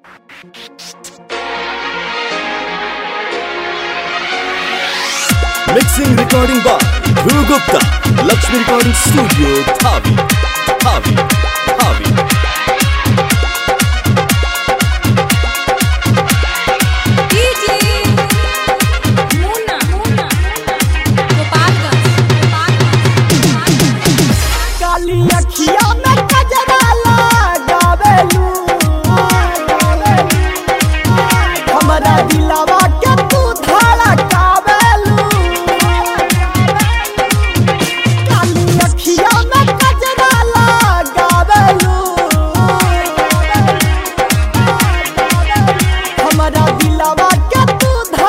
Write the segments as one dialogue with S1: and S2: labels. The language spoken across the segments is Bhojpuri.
S1: Mixing recording by Dhruv Gupta, Lakshmi Recording Studio, Thavi, Thavi, Thavi.
S2: DJ Munna Munna Gopalganj
S3: काली अखिया में कजरा लगावेलू हमरा दिलवा के तू धड़कावेलू काली अखिया में कजरा लगावेलू हमरा दिलवा के तू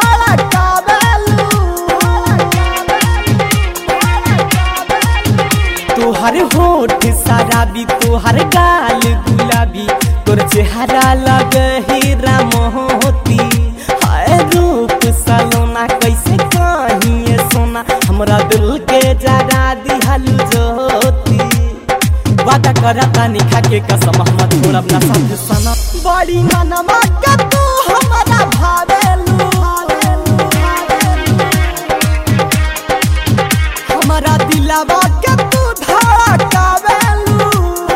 S3: धड़कावेलू तोहर होठ शराबी तोहर गाल गुलाबी तोर चेहरा लग हीरा मोती हाय रूप सलोना कैसे कहिए सोना हमरा दिल के जरा दिहल ज्योति वादा करता निखा के कसम हम छोड़ब ना साथ सना बड़ी मनवा के तू हमरा भावेलू हमरा दिलवा के तू धड़कावेलू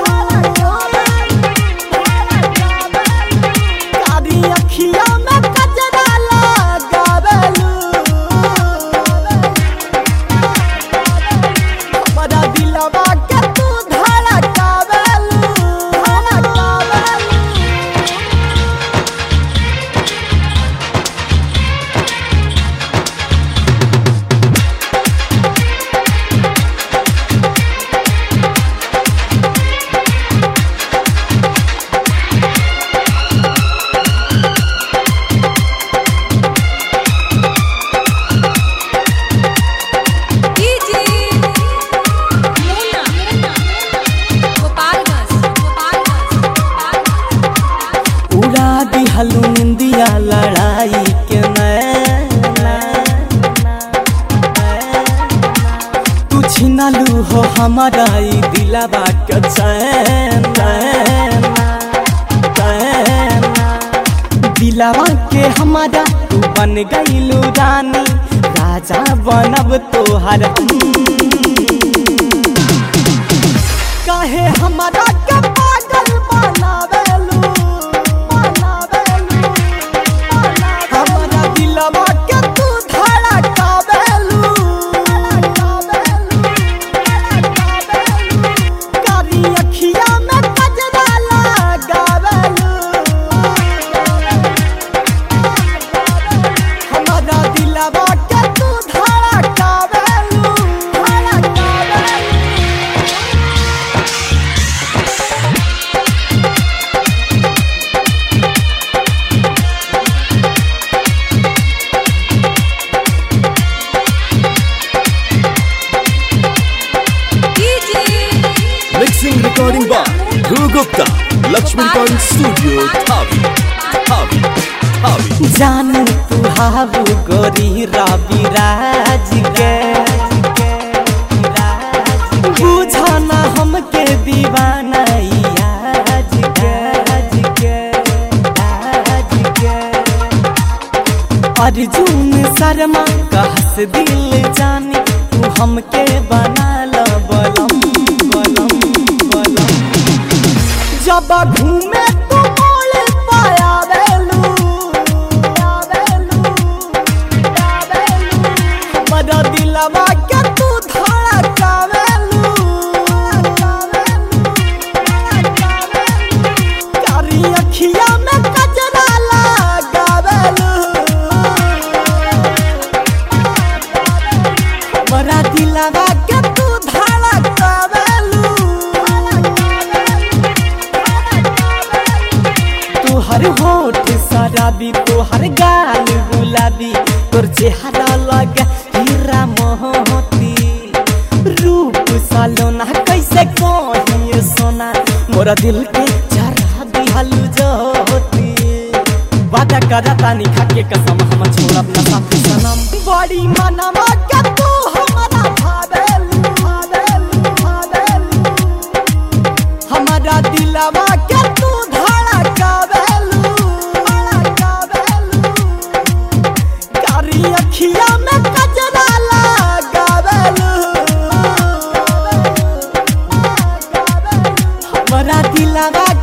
S3: कारी अखिया में कजरा लगावेलू हमरा दिलवा के तू धड़कावेलू धड़कावेलू
S2: डीजे मुन्ना मुन्ना गोपालगंज गोपालगंज
S3: उड़ा दिहलू निंदिया लड़ाई के नैना तू छिनलू हो हमारा ई दिलवा के चैन दिलवा के हमारा तू बन गईलू रानी राजा बनब तोहर काहे हमारा के पागल बनावेलू बनावेलू हमारा दिलवा के तू धड़कावेलू कारी अखिया में कजरा लगावेलू हमारा दिलवा के तू धड़कावेलू धड़कावेलू
S2: DJ
S1: Mixing recording by Dhruv Gupta, Lakshmi Recording Studio, Thavi, Thavi, Thavi.
S3: जानू तू हाबू गोरी रवि राज के बुझना हमके दीवाना आज के आज के आज के अर्जुन शर्मा कहस दिल जानी तू हमके बना ल बलम बलम बलम जब घूमे तू मोड़ पाया बेलू बड़ा दिलवा के तू धड़कावेलू कारी अखिया में कजरा लगावेलू बड़ा दिलवा के तू धड़कावेलू तोहर होठ शराबी तोहर गाल गुलाबी तोर चेहरा लगे हीरा मोहती रूप सालोना कैसे कहिए सोना मोरा दिल के जरा दिहल ज्योति वादा करता निखा के कसम हम छोड़ब ना साथ सनम बड़ी मनवा के तू हमरा भावेलू भावेलू भावेलू हमारा दिलवा के तू धड़कावेलू दिलावा